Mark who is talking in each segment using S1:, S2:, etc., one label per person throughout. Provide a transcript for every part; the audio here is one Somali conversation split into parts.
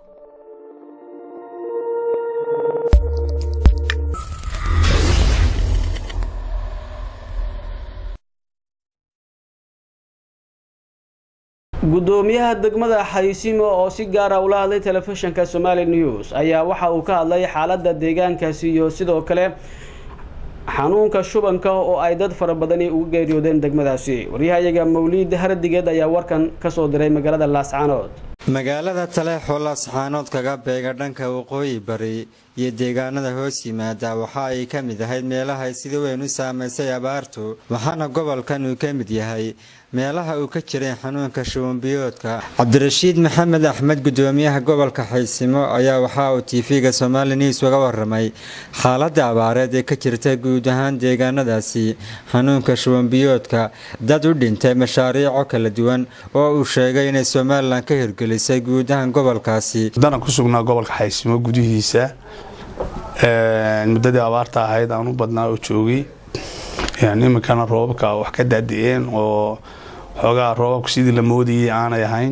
S1: gudoomiyaha degmada xaysiimo oo si gaara ula hadlay telefishinka somali news ayaa waxa uu ka hadlay xaalada deegaankaasi iyo sidoo kale xanuunka shubanka oo ay dad fara badani uga geeriyoodeen degmadaasi waryahayaga mawliid hardigeed ayaa warkan kasoo diray magaalada laascaanood
S2: magaalada taleexoo laascaanood kaga beega dhanka waqooyi bari iyo deegaanada hoos yimaada waxa ay ka mid ahayd meelaha sida weyn u saamaysay abaartu waxaana gobolkan uu ka mid yahay meelaha uu ka jiray xanuunka shubanbiyoodka cabdirashiid maxamed axmed gudoomiyaha gobolka xaysimo ayaa waxa uu tv-ga somali news uga waramay xaalada abaareed ee ka jirta guud ahaan deegaanadaasi xanuunka shubanbiyoodka dad u dhintay mashaariico kala duwan oo uu sheegay inay somalilan ka hirgelisay guud ahaan gobolkaasi
S3: haddana ku sugnaa gobolka xaysimo gudihiisa muddadii abaarta ahayd aan u badnaa oo joogay iminkana roobabka wax ka daadi'een oo xoogaa roobabku sidii la moodayay aanay ahayn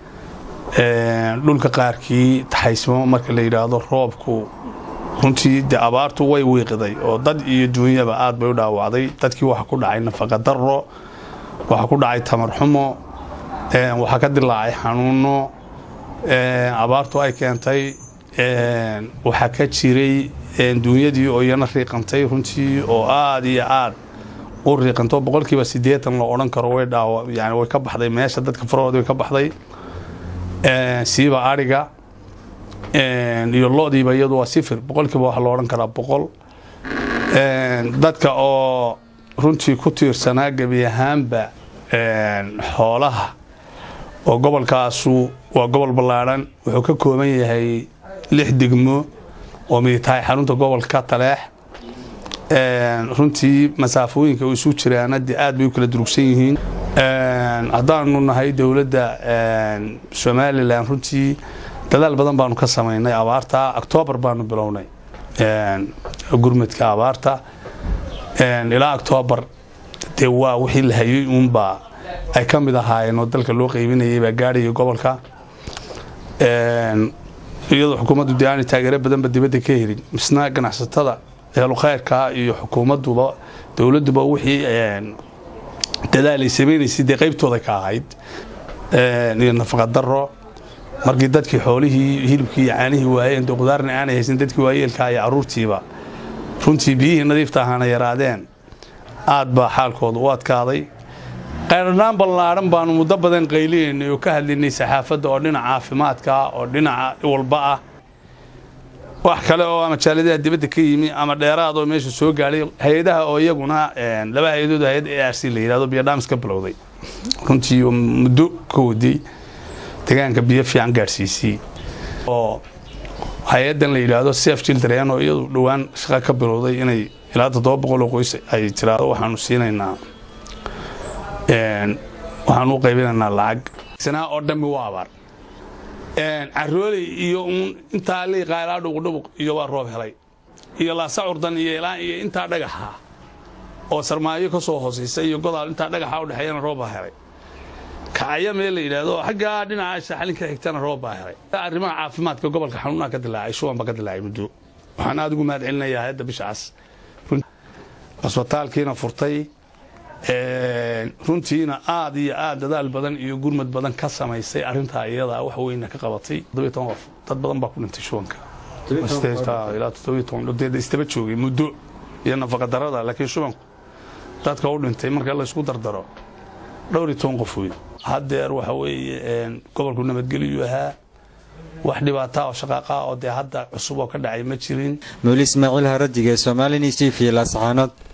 S3: dhulka qaarkii taxaysmo marka la yidhaahdo roobku runtii de abaartu way wiiqiday oo dad iyo duunyaba aad bay u dhaawacday dadkii waxa ku dhacay nafaqa daro waxa ku dhacay tamar xumo waxaa ka dilaacay xanuuno abaartu ay keentay waxaa ka jiray duunyadii oo iyana riiqantay runtii oo aad iyo aad u riiqanto boqolkiiba siddeetan la odhan karo way dhaawa yani way ka baxday meesha dadka farahooda way ka baxday siiba adhiga iyo lo-diiba iyadu waa sifir boqolkiiba waxa la odhan karaa boqol dadka oo runtii ku tiirsanaa gebi ahaanba xoolaha oo gobolkaasu waa gobol ballaadhan wuxuu ka kooban yahay lix degmo oo miditahay xarunta gobolka taleex runtii masaafooyinka isu jiraana de aad bay u kala durugsan yihiin haddaanu nahay dowladda somalilan runtii dadaal badan baanu ka samaynay abaarta octoobar baanu bilownay gurmadka abaarta ilaa octoobar dee waa wixii la hayay uunbaa ay ka mid ahaayeen oo dalka loo qaybinayay baa gaadhaya gobolka iyadoo xukuumaddu de aanay taageero badanba dibadda ka helin misna ganacsatada eelu khayrka iyo xukuumadduba dowladduba wixii dadaal ay samaynaysay dee qaybtooda ka ahayd iyo nafaqa daro markii dadkii xoolihii hilibkii iyo caanihii waayeen dee qudaarna aanay haysan dadkii waayeelkaa iyo carruurtiiba runtii biyihii nadiifta ahaana yaraadeen aad baa xaalkooda u adkaaday qayrnaan ballaadhan baanu muddo badan qayliyaynay oo ka hadlaynay saxaafadda oo dhinaca caafimaadka oo dhinaca walba ah wax kale oo ama jaaladaha dibadda ka yimi ama dheeraad oo meesha soo gaadhay hay-adaha oo iyaguna laba hay-adood hay-ad a r c la yidhahdo biyodhaamis ka bilowday runtii oo muddo ka waday deegaanka biyo fiican gaadhsiisay oo hay-addan la yidhaahdo sef children oo iyadu dhowaan shaqa ka bilowday inay ilaa toddoba boqol oo qoys ay tiraado waxaanu siinaynaa waxaan u qaybinaynaa lacag sanaa oo dhammi waa abaar carooley iyo uun intaa liiqaa ilaa dhubuqdhubuq iyo waa roob helay iyo laasa curdan iyo ilaa iyo intaa dhagaxa oo sarmaayo ka soo hoosaysa iyo godaal intaa dhagaxa u dhexeeyana roob baa helay kacaya meel la yidhaahdo xaggaa dhinaca saxalinka xigtana roob baa helay arrimaha caafimaadka gobolka xanuunaa ka dilaacay shuban baa ka dilaacay muddo waxaan aad ugu mahad celinayaa hayadda bisha cas asbitaalkiina furtay runtiina aad iyo aad dadaal badan iyo gurmad badan ka samaysay arintaa iyada wax weyna ka qabatay qof dad badan baa ku dhintay shubanka istaba joogay muddo iyo nafaqa darada laakiin shubanku dadka u dhintay marka laysku dardaro dhowr iyo toban qof wey haddeer waxa weeye gobolku nabadgelyu ahaa wax dhibaata oo shaqaaqa oo dee hadda cusub oo ka dhacay ma jirin
S2: mawli ismaaciil haradige somali news t v laascaanood